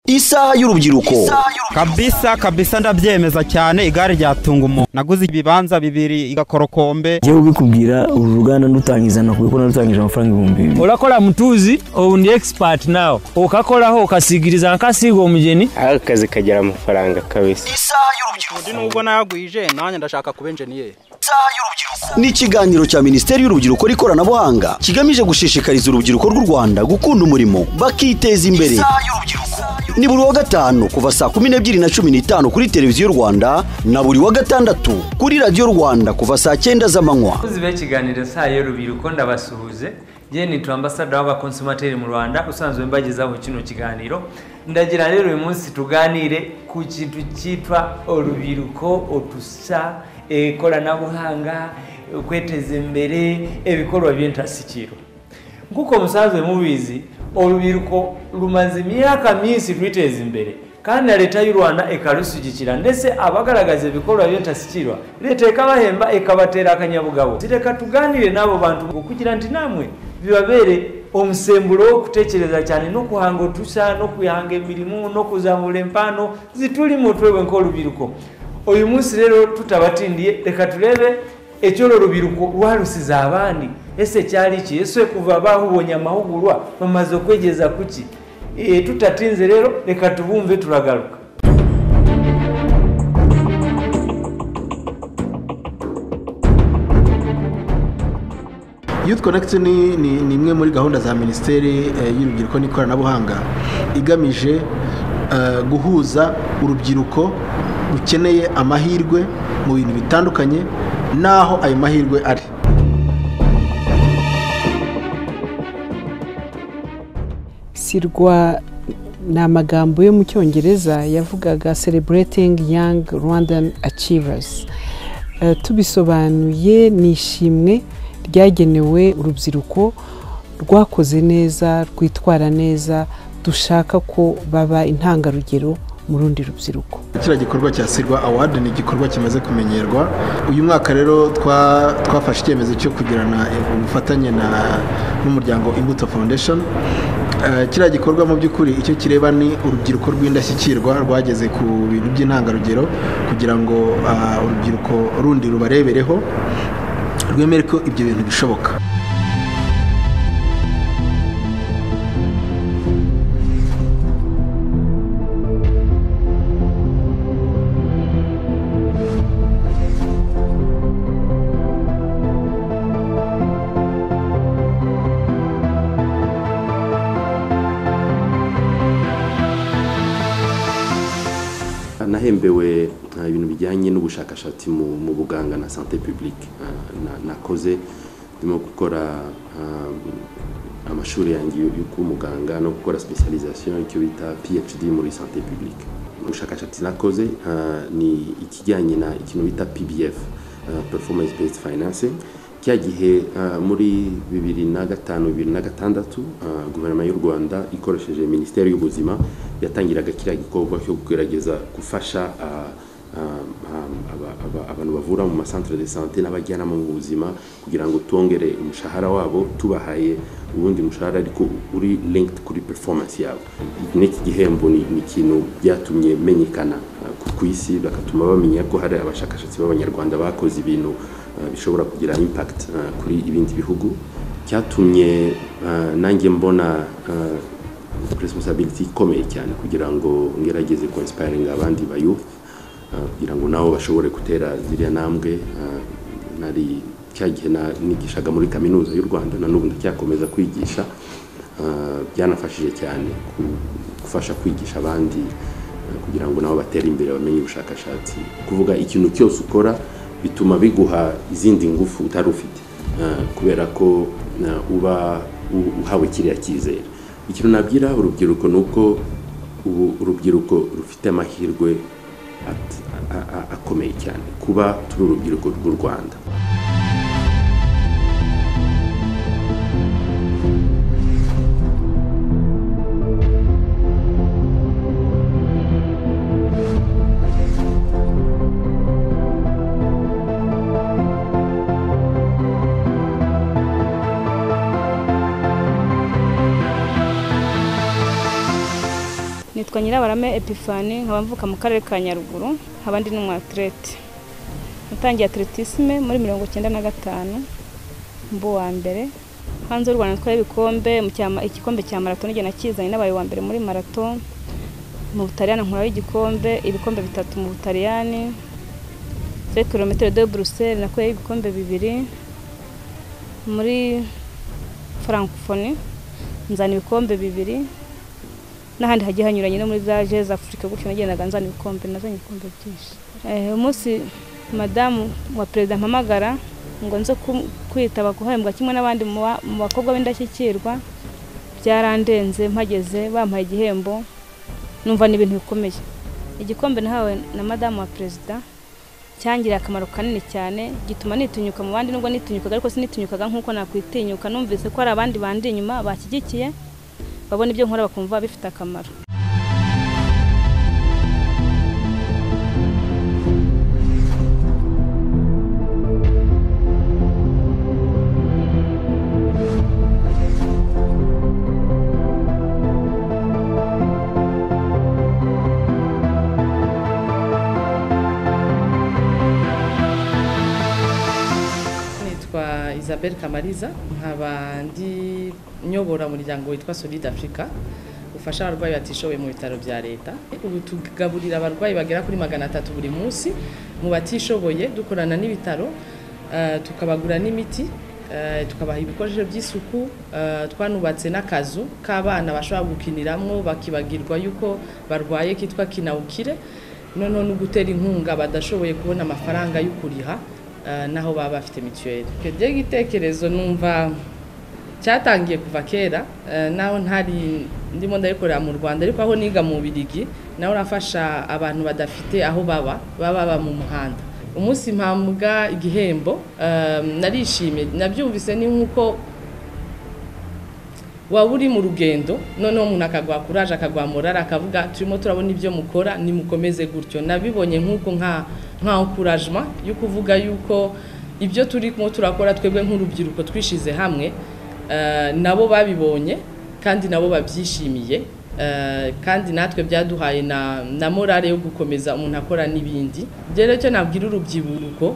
isaha y'urubyiruko kabisa kabisa ndabyemeza cyane igare ryatunga umuntu naguze ibibanza bibiri igakorokombe njyewe ubikubwira uru ruganda ndutangizana kuko narutangije amafaranga ibihumbi bibiri urakora mutuzi ubu ndi egisipati nawe ukakoraho ukasigiriza nkasiga umugeni aho akazi kagira amafaranga kabisa isaha y'urubyiruko undi nubwo nayagwije nanjye ndashaka kuba enjeniyeri isaha y'urubyiruko ni ikiganiro cya minisiteri y'urubyiruko n'ikoranabuhanga kigamije gushishikariza urubyiruko rw'u rwanda gukunda umurimo bakiteza imbere isaha y'urubyiruko ni buri wa gatanu kuva saa kumi n'ebyiri na cumi n'itanu kuri televiziyo rwanda na buri wa gatandatu kuri radiyo rwanda kuva saa cyenda z'amanywa abakozi b'ikiganiro saa y'urubyiruko ndabasuhuze njye ni turambasada w'abakonsumateri mu rwanda usanzwe mbagezaho kino kiganiro ndagira rero uyu munsi tuganire ku kintu cyitwa urubyiruko utusa ikoranabuhanga kweteza imbere ibikorwa by'intasikiro nk'uko musanzwe mubizi urubyiruko rumaze imyaka minsi rwiteza imbere kandi na leta y'u rwanda ikarushyigikira ndetse abagaragaza ibikorwa by'intasikirwa leta ikabahemba ikabatera akanyabugabo reka tuganire n'abo bantu ngo kugira ngo namwe bibabere umusemburo wo gutekereza cyane no guhanga udushya no kwihanga imirimo no kuzamura impano ziturimo twebwe nk'urubyiruko uyu munsi rero tutabatindiye reka turebe icyo uru rubyiruko rwarusize abandi ese cyari iki ese kuva bahubonye amahugurwa bamaze kwegeza kuki tutatinze rero reka tubumve turagaruka youth connection ni imwe muri gahunda za minisiteri y'urubyiruko n'ikoranabuhanga igamije guhuza urubyiruko rukeneye amahirwe mu bintu bitandukanye n'aho ayo mahirwe ari sirwa ni amagambo yo mu cyongereza yavugaga celebrating young rwandan achievers tubisobanuye ni ishimwe ryagenewe urubyiruko rwakoze neza rwitwara neza dushaka ko baba intangarugero mu rundi rubyiruko kiriya gikorwa cya sirwa award ni igikorwa kimaze kumenyerwa uyu mwaka rero twafashe icyemezo cyo kugirana ubufatanye n'umuryango imbuto foundation kiriya gikorwa mu by'ukuri icyo kireba ni urubyiruko rw'indashyikirwa rwageze ku bintu by'intangarugero kugira ngo urubyiruko rundi rubarebereho rwemere ko ibyo bintu bishoboka nahembewe ibintu bijyanye n'ubushakashatsi mu buganga na sante pibulike nakoze ndimo gukora amashuri yanjye yo kuba umuganga no gukora specialization icyo bita phd muri sante pibulike ubushakashatsi nakoze ni ikijyanye na ikintu bita pbf performance based financing cya gihe muri bibiri na gatanu bibiri na gatandatu guverinoma y'u rwanda ikoresheje minisiteri y'ubuzima yatangiraga kiriya gikorwa cyo kugerageza gufasha abantu bavura mu masantere de sante n'abajyanama mu buzima kugira ngo twongere umushahara wabo tubahaye ubundi mushahara ariko uri linked kuri performance yabo n'iki gihembo ni ikintu byatumye menyekana ku isi bagatuma bamenya ko hari abashakashatsi b'abanyarwanda bakoze ibintu bishobora kugira impact kuri ibindi bihugu cyatumye nanjye mbona responsibility ikomeye cyane kugira ngo ngerageze inspiringa abandi bayufu kugira ngo nabo bashobore gutera ziriya ntambwe nari cya gihe nigishaga muri kaminuza y'u rwanda na n'ubu ndacyakomeza kwigisha byanafashije cyane gufasha kwigisha abandi kugira ngo nabo batere imbere bamenye ubushakashatsi kuvuga ikintu cyose ukora bituma biguha izindi ngufu utari ufite kubera ko uba uhawe kiriya cyizere ikintu nabwira urubyiruko ni uko ubu urubyiruko rufite amahirwe akomeye cyane kuba turi urubyiruko rw'u rwanda nitwa nyirabarame epifani nkaba mvuka mu karere ka nyaruguru nkaba ndi n'umwatirete natangiye atletisme muri mirongo icyenda na gatanu mbu wa mbere hanze y'u rwanda twari ibikombe mu cyama- igikombe cya marato n'igihe nakizanye nabaye uwa mbere muri marato mu butaliyani nkuraho igikombe ibikombe bitatu mu butaliyani kuri kilometero de buruseli nakuyeho ibikombe bibiri muri francophonie nzana ibikombe bibiri n'ahandi hagiye hanyuranye no muri za jeze afurika gutyo nagendaga nzana ibikombe nazanye ibikombe byinshi Eh, umunsi madamu wa perezida mpamagara ngo nze ku- kwitaba guhembwa kimwe n'abandi mu ba- mu bakobwa b'indashyikirwa byarandenze mpageze bampaye igihembo numva ni ibintu bikomeye igikombe nahawe na madamu wa perezida cyangiriye akamaro kanini cyane gituma nitinyuka mu bandi nubwo nitinyukaga ariko sinitinyukaga nk'uko nakwitinyuka numvise ko hari abandi bandi inyuma bashyigikiye babona ibyo nkora bakumva bifite akamaro nitwa isabel kamariza nkaba ndi nyobora umuryango witwa solid africa ufasha abarwayi batishoboye mu bitaro bya leta ubu tugaburira abarwayi bagera kuri magana atatu buri munsi mu batishoboye dukorana n'ibitaro eh, tukabagura n'imiti eh, tukabaha ibikoresho by'isuku eh, twanubatse n'akazu k'abana bashobora gukiniramo bakibagirwa yuko barwaye kitwa kinawukire noneho no gutera inkunga badashoboye kubona amafaranga yo kuriha eh, naho baba bafite mituweli icyo gihe igitekerezo numva cyatangiye kuva kera eh, naho ntari ndimo ndabikorera mu rwanda ariko aho niga mu birigi naho urafasha abantu badafite aho baba baba baba mu muhanda umunsi mpambwa igihembo eh, narishimye nabyumvise ni nk'uko waba uri mu rugendo noneho umuntu akaguha kuraje akaguha morale akavuga turimo turabona ibyo mukora nimukomeze gutyo nabibonye nk'uko nka nka encouragement yo kuvuga yuko ibyo turimo turakora twebwe nk'urubyiruko twishize hamwe eh, nabo babibonye kandi nabo babyishimiye eh, kandi natwe byaduhaye na, na morale yo gukomeza umuntu akora n'ibindi ibyo rero cyo nabwira urubyiruko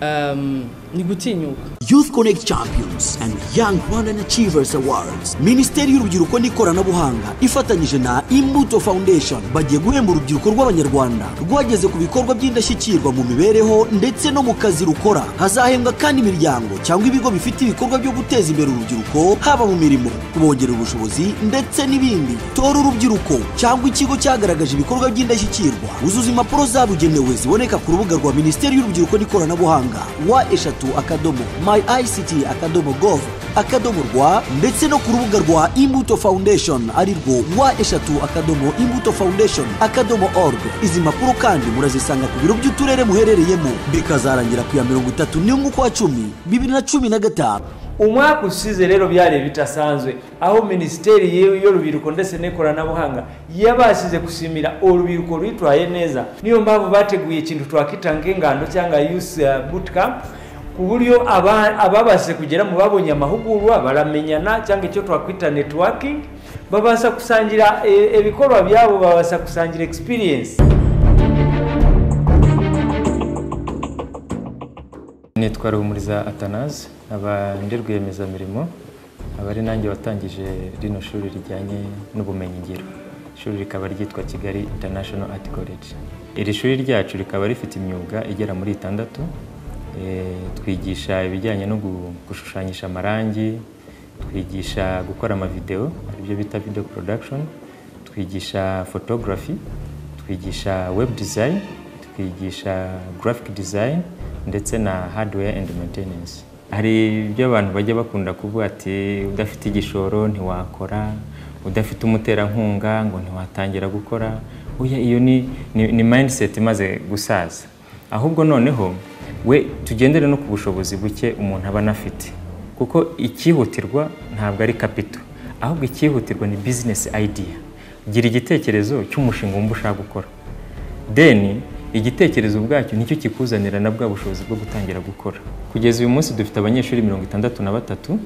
em, ni gutinyuka Youth Connect Champions and Young Rwandan Achievers Awards Minisiteri y'Urubyiruko n'Ikoranabuhanga ifatanyije na Imbuto Foundation bagiye guhemba urubyiruko rw'Abanyarwanda rwageze ku bikorwa by'indashyikirwa mu mibereho ndetse no mu kazi rukora hazahembwa kandi imiryango cyangwa ibigo bifite ibikorwa byo guteza imbere urubyiruko haba mu mirimo kubongerera ubushobozi ndetse n'ibindi tora urubyiruko cyangwa ikigo cyagaragaje ibikorwa by'indashyikirwa uzuza impapuro zabugenewe ziboneka ku rubuga rwa Minisiteri y'Urubyiruko n'Ikoranabuhanga wa eshatu akadomo my ict akadomo gov akadomo rwa ndetse no ku rubuga rwa imbuto foundation ari rwo wa eshatu akadomo imbuto foundation akadomo org izi mpapuro kandi murazisanga ku biro by'uturere muherereyemo bikazarangira ku ya mirongo itatu n'imwe ukwa cumi bibiri na cumi na gatanu umwaka ushize rero byari bitasanzwe aho minisiteri yewe y'urubyiruko ndetse n'ikoranabuhanga yabashije gushimira urubyiruko rwitwaye neza niyo mpamvu bateguye ikintu twakita nk'ingando cyangwa yusi bootcamp ku buryo aba- ababashije kugera mu babonye amahugurwa baramenyana cyangwa icyo twakwita netiwakingi babasha gusangira eh, ibikorwa byabo babasha gusangira experience nitwa ruhumuriza atanaze nkaba ndi rwiyemezamirimo aba ari nanjye watangije rino shuri rijyanye n'ubumenyingiro ishuri rikaba ryitwa kigali international art college iri shuri ryacu rikaba rifite imyuga igera muri itandatu Eh, twigisha ibijyanye no gu- gushushanyisha amarangi twigisha gukora amavideo aribyo bita video production twigisha photography twigisha web design twigisha graphic design ndetse na hardware and maintenance hari ibyo abantu bajya bakunda kuvuga ati udafite igishoro ntiwakora udafite umuterankunga ngo ntiwatangira gukora oya iyo ni, ni, ni mindset imaze gusaza ahubwo noneho we tugendere no ku bushobozi buke umuntu aba anafite kuko icyihutirwa ntabwo ari kapito ahubwo icyihutirwa ni business idea gira igitekerezo cy'umushinga wumva ushaka gukora deni igitekerezo ubwacyo nicyo kikuzanira na bwa bushobozi bwo gutangira gukora kugeza uyu munsi dufite abanyeshuri mirongo itandatu na batatu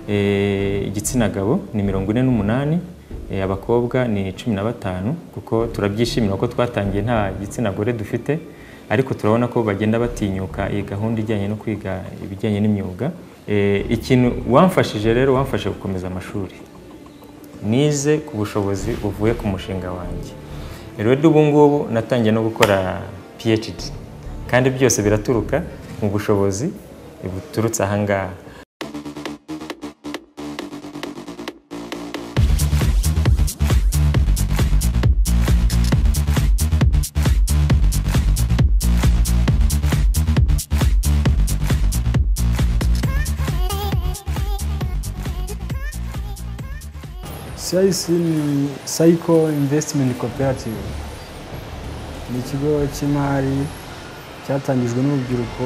eh, igitsina gabo ni mirongo ine n'umunani Eh, abakobwa ni cumi na batanu kuko turabyishimira kuko twatangiye nta gitsina gore dufite ariko turabona ko bagenda batinyuka iyi gahunda ijyanye no kwiga ibijyanye n'imyuga Eh, ikintu wamfashije rero wamfashe gukomeza amashuri nize ku bushobozi buvuye ku mushinga wanjye rero ubu ngubu natangiye no gukora phd kandi byose biraturuka mu bushobozi buturutse aha ngaha CIC ni Cycle Investment Cooperative ni ikigo cy'imari cyatangijwe n'urubyiruko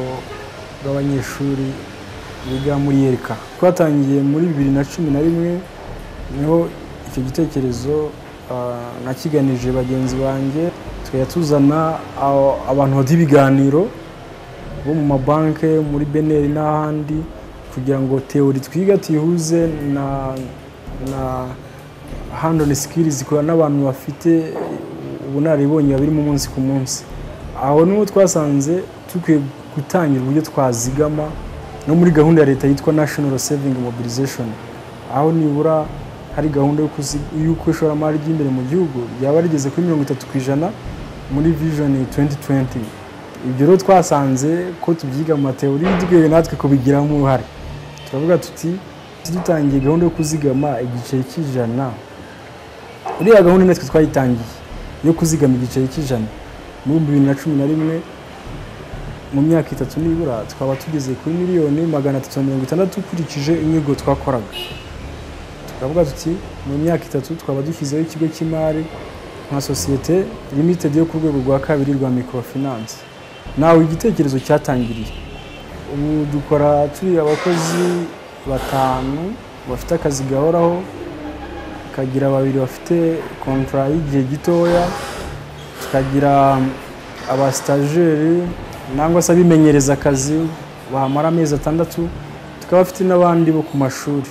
rw'abanyeshuri biga muri yereka twatangiye muri bibiri na cumi na rimwe niho icyo gitekerezo ah, nakiganije bagenzi banjye tukajya tuzana ah, abantu bafite ibiganiro bo mu mabanki muri beneri n'ahandi kugira ngo teori twiga tuyihuze na na handoni sikiri zikora n'abantu bafite ubunararibonye babirimo umunsi ku munsi aho niho twasanze dukwiye gutangira uburyo twazigama no muri gahunda ya leta yitwa national saving mobilization aho nibura hari gahunda yo kuzi- y'uko ishoramari ry'imbere mu gihugu ryaba rigeze kuri mirongo itatu ku ijana muri vision 2020 ibyo rero twasanze ko tubyiga mu mateori dukwiye natwe kubigiramo uruhare turavuga tuti dutangiye gahunda yo kuzigama igiceri cy'ijana uriya gahunda natwe twayitangiye yo kuzigama igiceri cy'ijana muri bibiri na cumi na rimwe mu myaka itatu nibura twaba tugeze kuri miliyoni magana atatu na mirongo itandatu ukurikije inyigo twakoraga turavuga tuti mu myaka itatu twaba dushyizeho ikigo cy'imari nka sosiyete limited yo ku rwego rwa kabiri rwa microfinance nawe igitekerezo cyatangiriye ubu dukora turi abakozi batanu bafite akazi gahoraho tukagira babiri bafite kontara y'igihe gitoya tukagira abasitajeri nangwa se abimenyereza akazi bahamara amezi atandatu tukaba bafite n'abandi bo ku mashuri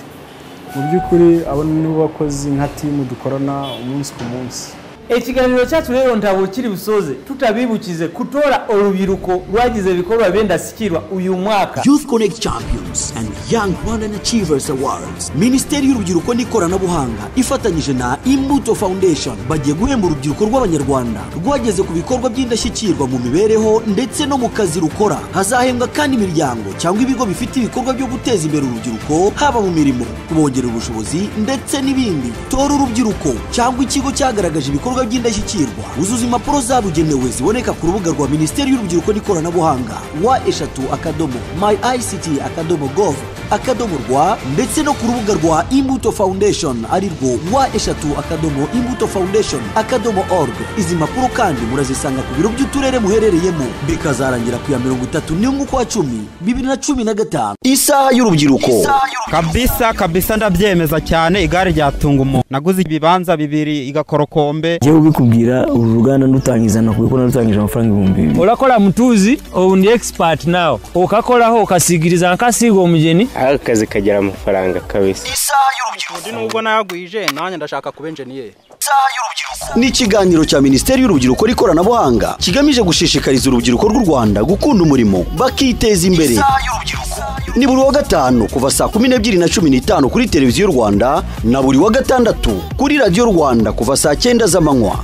mu by'ukuri abo ni bo bakozi nka timu dukorana umunsi ku munsi ekiganiro cyacu rero ntabwo kiri busoze tutabibukize kutora urubyiruko rwagize ibikorwa benda sikirwa uyu mwaka Youth Connect Champions and Young Rwandan Achievers Awards Minisiteri y'Urubyiruko n'Ikoranabuhanga ifatanyije na Imbuto Foundation bagiye guhemba urubyiruko rw'Abanyarwanda rwageze ku bikorwa by'indashyikirwa mu mibereho ndetse no mu kazi rukora hazahembwa kandi imiryango cyangwa ibigo bifite ibikorwa byo guteza imbere urubyiruko haba mu mirimo kubongerera ubushobozi ndetse n'ibindi tora urubyiruko cyangwa ikigo cyagaragaje ibikorwa by'indashyikirwa uzuza impapuro zabugenewe ziboneka ku rubuga rwa Minisiteri y'Urubyiruko n'Ikoranabuhanga wa eshatu akadomo my ict akadomo gov akadomo rwa ndetse no ku rubuga rwa imbuto foundation ari rwo wa eshatu akadomo imbuto foundation akadomo org izi mpapuro kandi murazisanga ku biro by'uturere muherereyemo bikazarangira ku ya mirongo itatu n'imwe ukwa cumi bibiri na cumi na gatanu isaha y'urubyiruko kabisa kabisa ndabyemeza cyane igare ryatunga umuntu naguze ibibanza bibiri igakorokombe njyewe ubikubwira uru ruganda ndutangiza nakubwira ko narutangije amafaranga ibihumbi bibiri urakora mutuzi ubu ndi expert nawe ukakoraho ukasigiriza nkakasiga uwo mugeni akazi kagira amafaranga kabisa undi nubwo nagwije nanjye ndashaka kuba enjeniyeri ni ikiganiro cya minisiteri y'urubyiruko n'ikoranabuhanga kigamije gushishikariza urubyiruko rw'u rwanda gukunda umurimo bakiteza imbere ni buri wa gatanu kuva saa kumi n'ebyiri na cumi n'itanu kuri televiziyo rwanda na buri wa gatandatu kuri radiyo rwanda kuva saa cyenda z'amanywa